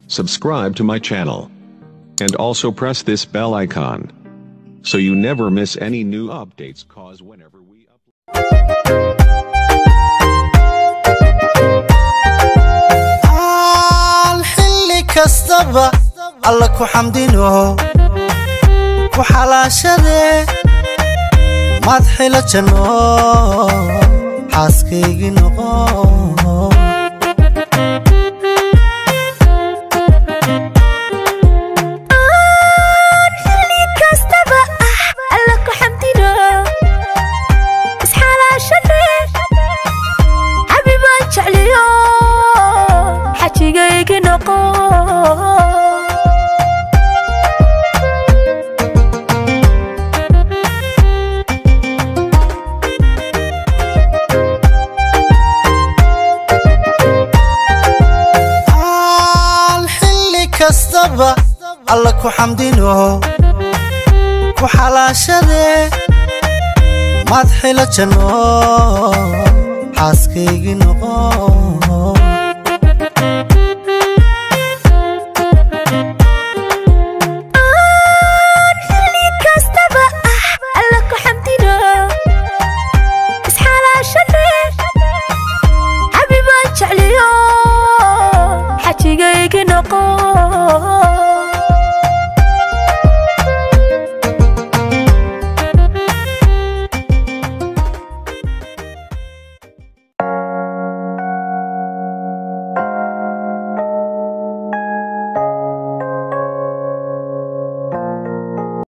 subscribe to my channel, and also press this bell icon so you never miss any new updates cause whenever we upload aal xilli kastaba alla ku xamdino ku xalaashadee madxila janno xaaskaygii noqo xilli kastaba ah alla ku xamdino isxalaashane xabibaan jecliyo xajigaygi noqo aal xilli kastaba alla ku xamdino ku xalaashadee madxila janno xaaskaygii noqo